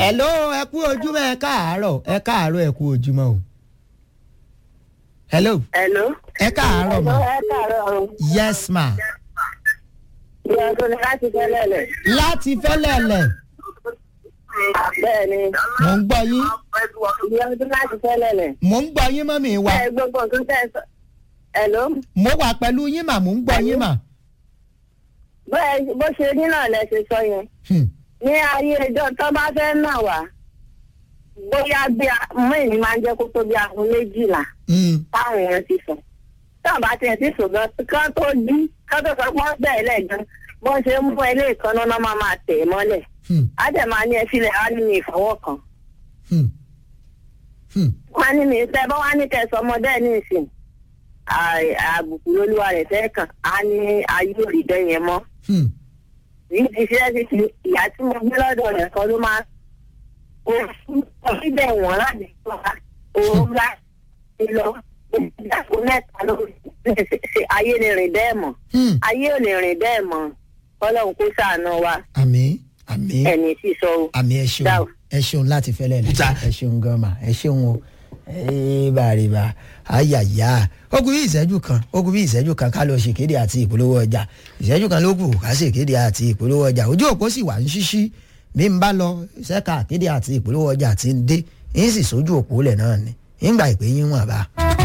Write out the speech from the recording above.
hello ẹ kú ojúmọ́ ẹ káàárọ̀ ẹ káàárọ̀ ẹ kú ojúmọ́ o. hello Hello. ẹ káàárọ̀ ma Ẹ káàárọ̀ o. yes ma Ìyá tó ní láti fẹ́lẹ̀ lẹ̀. láti fẹ́lẹ̀lẹ̀ Bẹ́ẹ̀ni. mò ń gbọ́ yín Ìyá tó ní láti fẹ́lẹ̀ lẹ̀. mò ń gbọ́ yín mọ́mì wa Bẹ́ẹ̀ gbogbo nǹkan tẹ́ ẹ sọ. Hello. mo wà pẹ̀lú yín mà mò ń gbọ́ yín mà. Bẹ́ẹ̀ bó ṣe ní náà lẹ ṣe sọ yẹn. Hmm. Ní ayé ẹjọ́ tó bá fẹ́ nà wá. Bóyá bí mú èmi máa ń jẹ́ kó tó bí aago méjìlá Hmm. táwọn èèyàn ti sùn. Táwọn bá tiẹ̀ ti sùn gan, kán tó jí, kán tó sọ pé wọ́n bẹ̀rẹ̀ lẹ́ẹ̀gan. Bó ṣe ń mú ilé ìkànnà náà máa máa tẹ̀ ẹ́ mọ́lẹ̀. Hmm. Á dẹ̀ máa ní ẹ sílẹ̀ á ní mi ìfọwọ́ kan. Hmm. Hmm. wọ́n ní mi fẹ́ bá wá ní kẹsàn ọmọdé ní ìsìn à- àbùkù lolúwa rẹ̀ fẹ́ kàn á ní ayé òrìdẹ́ yẹn mọ́ Hmm. yìí ti ṣe é ti fi ìyá tí mo gbé lọ́dọ̀ rẹ̀ kan ló máa ó síbẹ̀ wọ́n láti wá òun bá ti lọ ìdàpọ̀ mẹ́ta ló ṣe ayé lè rìn bẹ́ẹ̀ mọ́ Hmm. ayé ò lè rìn bẹ́ẹ̀ mọ́ ọlọ́run kó ṣàánú wa àmín àmín ẹni tí sọ o. àmì ẹ ṣeun Dáò. ẹ ṣeun láti fẹlẹ lẹ ẹ ṣeun gan ma ẹ ṣeun o ee bàrìbà ayàyà ogun bí ìṣẹ́jú kan ogun bí ìṣẹ́jú kan ká lọ ṣèkéde àti ìpolówó ọjà ìṣẹ́jú kan ló kù ká ṣèkéde àti ìpolówó ọjà ojú òpó sì wà ń ṣíṣí bí n bá lọ ṣẹ́ka àkéde àti ìpolówó ọjà ti ń dé yín sì sójú òpó lẹ̀ náà ni yín gbà ìpè yín wọ̀n bá.